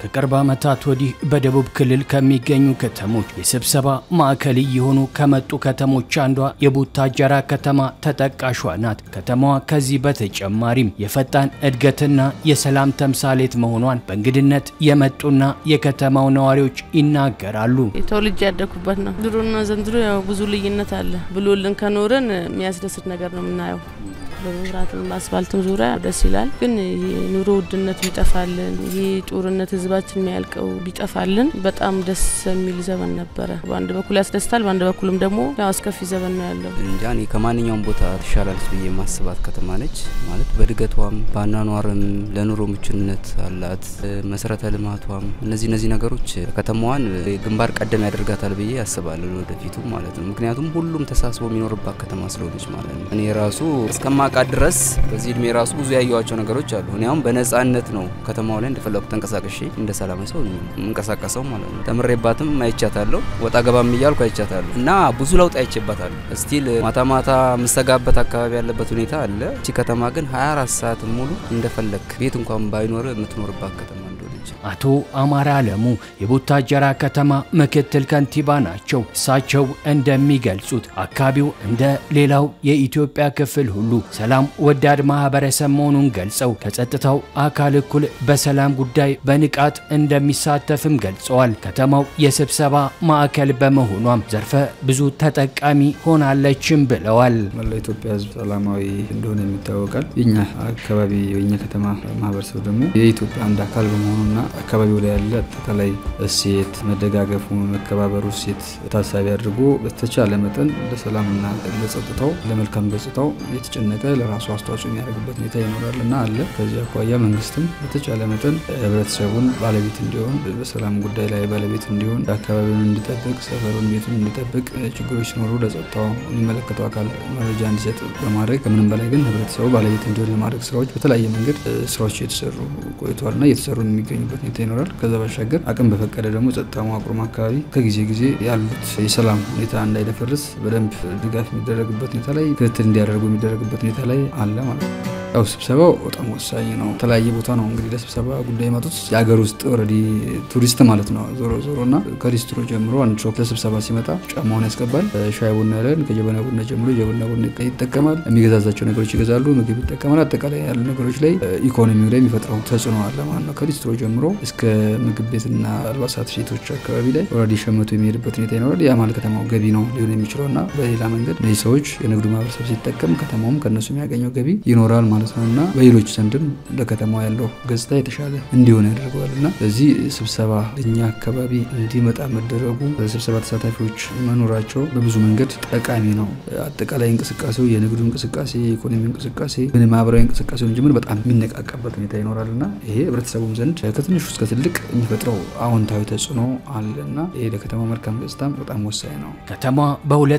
ከቅርብ ዓመታት ወዲህ በደቡብ ክልል ከሚገኙ ከተሞች የስብሰባ ማዕከል እየሆኑ ከመጡ ከተሞች አንዷ የቡታጀራ ከተማ ተጠቃሿ ናት። ከተማዋ ከዚህ በተጨማሪም የፈጣን እድገትና የሰላም ተምሳሌት መሆኗን በእንግድነት የመጡና የከተማው ነዋሪዎች ይናገራሉ። ተወልጄ ያደኩበት ነው። ድሮና ዘንድሮ ያው ብዙ ልዩነት አለ ብሎልን ከኖረን የሚያስደስት ነገር ነው የምናየው። በመብራትም በአስፋልትም ዙሪያ ደስ ይላል። ግን የኑሮ ውድነት ቢጠፋልን፣ ይህ ጦርነት ህዝባችን የሚያልቀው ቢጠፋልን በጣም ደስ የሚል ዘመን ነበረ። በአንድ በኩል ያስደስታል፣ በአንድ በኩልም ደግሞ ያው አስከፊ ዘመን ነው ያለው። እንጃ እኔ ከማንኛውም ቦታ ትሻላለች ብዬ ማስባት ከተማ ነች ማለት በእድገቷም በአኗኗርም ለኑሮ ምቹነት አላት። መሰረተ ልማቷም እነዚህ እነዚህ ነገሮች ከተማዋን ግንባር ቀደም ያደርጋታል ብዬ አስባለሁ ወደፊቱ ማለት ነው። ምክንያቱም ሁሉም ተሳስቦ የሚኖርባት ከተማ ስለሆነች ማለት ነው። እኔ ራሱ እስከማውቃት ድረስ በዚህ እድሜ ራሱ ብዙ ያየዋቸው ነገሮች አሉ። እኔ አሁን በነጻነት ነው ከተማው ላይ እንደፈለጉ ተንቀሳቀሼ እንደ ሰላማዊ ሰው የምንቀሳቀሰው ማለት ነው። ተምሬባትም አይቻታለሁ፣ ወጣ ገባም እያልኩ አይቻታለሁ እና ብዙ ለውጥ አይቼባታለሁ። ስቲል ማታ ማታ የምሰጋበት አካባቢ ያለበት ሁኔታ አለ። እቺ ከተማ ግን 24 ሰዓት ሙሉ እንደፈለግ ቤት እንኳን ባይኖር የምትኖርባት ከተማ አቶ አማራ አለሙ የቡታጀራ ከተማ ምክትል ከንቲባ ናቸው። እሳቸው እንደሚገልጹት አካባቢው እንደ ሌላው የኢትዮጵያ ክፍል ሁሉ ሰላም ወዳድ ማህበረሰብ መሆኑን ገልጸው ከጸጥታው አካል እኩል በሰላም ጉዳይ በንቃት እንደሚሳተፍም ገልጸዋል። ከተማው የስብሰባ ማዕከል በመሆኗም ዘርፈ ብዙ ተጠቃሚ ሆናለችም ብለዋል። መላ ኢትዮጵያ ሕዝብ ሰላማዊ እንደሆነ ይታወቃል። የኛ አካባቢ የኛ ከተማ ማህበረሰብ ደግሞ የኢትዮጵያ አንድ አካል በመሆኑና አካባቢው ላይ ያለ አጠቃላይ እሴት መደጋገፉ፣ መከባበሩ እሴት ታሳቢ አድርጎ በተቻለ መጠን ለሰላምና ለጸጥታው ለመልካም ገጽታው የተጨነቀ ለራሱ አስተዋጽኦ የሚያደርግበት ሁኔታ ይኖራል እና አለ። ከዚህ አኳያ መንግስትም በተቻለ መጠን ህብረተሰቡን ባለቤት እንዲሆን በሰላም ጉዳይ ላይ ባለቤት እንዲሆን አካባቢውን እንዲጠብቅ ሰፈሩን ቤቱን እንዲጠብቅ ችግሮች ሲኖሩ ለጸጥታው የሚመለከተው አካል መረጃ እንዲሰጥ በማድረግ ከምንም በላይ ግን ህብረተሰቡ ባለቤት እንዲሆን ለማድረግ ስራዎች በተለያየ መንገድ ስራዎች እየተሰሩ ቆይተዋል እና እየተሰሩ የሚገኙበት ሁኔታ ይኖራል። ከዛ ባሻገር አቅም በፈቀደ ደግሞ ጸጥታ መዋቅሩም አካባቢ ከጊዜ ጊዜ ያሉት የሰላም ሁኔታ እንዳይደፈርስ በደንብ ድጋፍ የሚደረግበት ሁኔታ ላይ ክትትል እንዲያደርጉ የሚደረግበት ሁኔታ ላይ አለ ማለት ነው። ያው ስብሰባው በጣም ወሳኝ ነው። የተለያየ ቦታ ነው እንግዲህ ለስብሰባ ጉዳይ የመጡት የሀገር ውስጥ ኦልሬዲ ቱሪስት ማለት ነው። ዞሮ ዞሮ እና ከሊስትሮ ጀምሮ አንድ ሰው ለስብሰባ ሲመጣ ጫማውን ያስገባል። ሻይ ቡና ያለን ከጀበና ቡና ጀምሮ ጀበና ቡና ይጠቀማል። የሚገዛዛቸው ነገሮች ይገዛሉ፣ ምግብ ይጠቀማል። አጠቃላይ ያሉ ነገሮች ላይ ኢኮኖሚው ላይ የሚፈጥረው ተጽዕኖ አለ ማለት ነው። ከሊስትሮ ጀምሮ እስከ ምግብ ቤትና አልባሳት ሴቶች አካባቢ ላይ ኦልሬዲ ሸመቱ የሚሄድበት ሁኔታ ይኖራል። ያ ማለት ከተማው ገቢ ነው ሊሆን የሚችለው እና በሌላ መንገድ እነዚህ ሰዎች የንግዱ ማህበረሰብ ሲጠቀም ከተማውም ከእነሱ የሚያገኘው ገቢ ይኖራል ማለት ነው እና በሌሎች ዘንድም ለከተማው ያለው ገጽታ የተሻለ እንዲሆን ያደርገዋል እና በዚህ ስብሰባ እኛ አካባቢ እንዲመጣ መደረጉ ስብሰባ ተሳታፊዎች መኖራቸው በብዙ መንገድ ጠቃሚ ነው። አጠቃላይ እንቅስቃሴው የንግዱ እንቅስቃሴ፣ የኢኮኖሚ እንቅስቃሴ፣ ምን ማህበራዊ እንቅስቃሴውን ጭምር በጣም የሚነቃቃበት ሁኔታ ይኖራል እና ይሄ ህብረተሰቡም ዘንድ ከትንሹ እስከ ትልቅ የሚፈጥረው አዎንታዊ ተጽዕኖ አለ እና ይሄ ለከተማው መልካም ገጽታም በጣም ወሳኝ ነው። ከተማዋ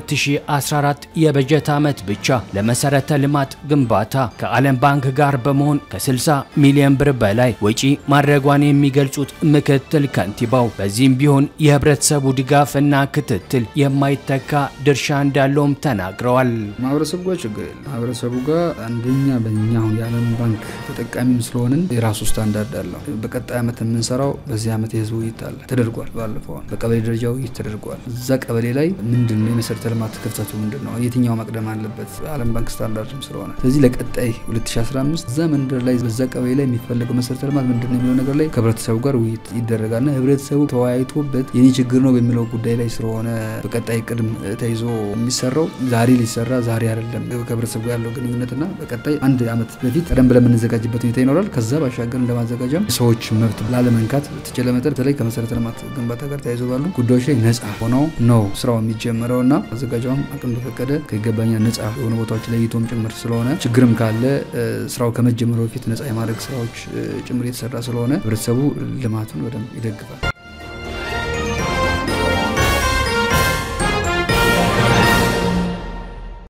በ2014 የበጀት ዓመት ብቻ ለመሰረተ ልማት ግንባታ ከዓለም ባንክ ጋር በመሆን ከ60 ሚሊዮን ብር በላይ ወጪ ማድረጓን የሚገልጹት ምክትል ከንቲባው በዚህም ቢሆን የህብረተሰቡ ድጋፍና ክትትል የማይተካ ድርሻ እንዳለውም ተናግረዋል። ማህበረሰቡ ጋር ችግር የለም። ማህበረሰቡ ጋር አንደኛ በእኛ አሁን የዓለም ባንክ ተጠቃሚም ስለሆንን የራሱ ስታንዳርድ አለው። በቀጣይ ዓመት የምንሰራው በዚህ ዓመት የህዝብ ውይይት አለ ተደርጓል። ባለፈው በቀበሌ ደረጃ ውይይት ተደርጓል። እዛ ቀበሌ ላይ ምንድን ነው የመሰረተ ልማት ክፍተቱ ምንድን ነው፣ የትኛው መቅደም አለበት፣ ዓለም ባንክ ስታንዳርድም ስለሆነ ስለዚህ ለቀጣይ 2015 እዛ መንደር ላይ በዛ ቀበሌ ላይ የሚፈለገው መሰረተ ልማት ምንድን ነው የሚለው ነገር ላይ ከህብረተሰቡ ጋር ውይይት ይደረጋልና ህብረተሰቡ ተወያይቶበት የኔ ችግር ነው በሚለው ጉዳይ ላይ ስለሆነ በቀጣይ ቅድም ተይዞ የሚሰራው ዛሬ ሊሰራ ዛሬ አይደለም ከህብረተሰቡ ጋር ያለው ግንኙነትና በቀጣይ አንድ ዓመት በፊት ቀደም ብለን የምንዘጋጅበት ሁኔታ ይኖራል። ከዛ ባሻገር እንደማዘጋጃም ሰዎች መብት ላለመንካት በተቻለ መጠን በተለይ ከመሰረተ ልማት ግንባታ ጋር ተያይዞ ባሉ ጉዳዮች ላይ ነጻ ሆነው ነው ስራው የሚጀምረው እና አዘጋጇም አቅም በፈቀደ ከይገባኛል ነጻ የሆኑ ቦታዎች ለይቶም ጭምር ስለሆነ ችግርም ካለ ስራው ከመጀመሩ በፊት ነጻ የማድረግ ስራዎች ጭምር የተሰራ ስለሆነ ህብረተሰቡ ልማቱን በደንብ ይደግፋል።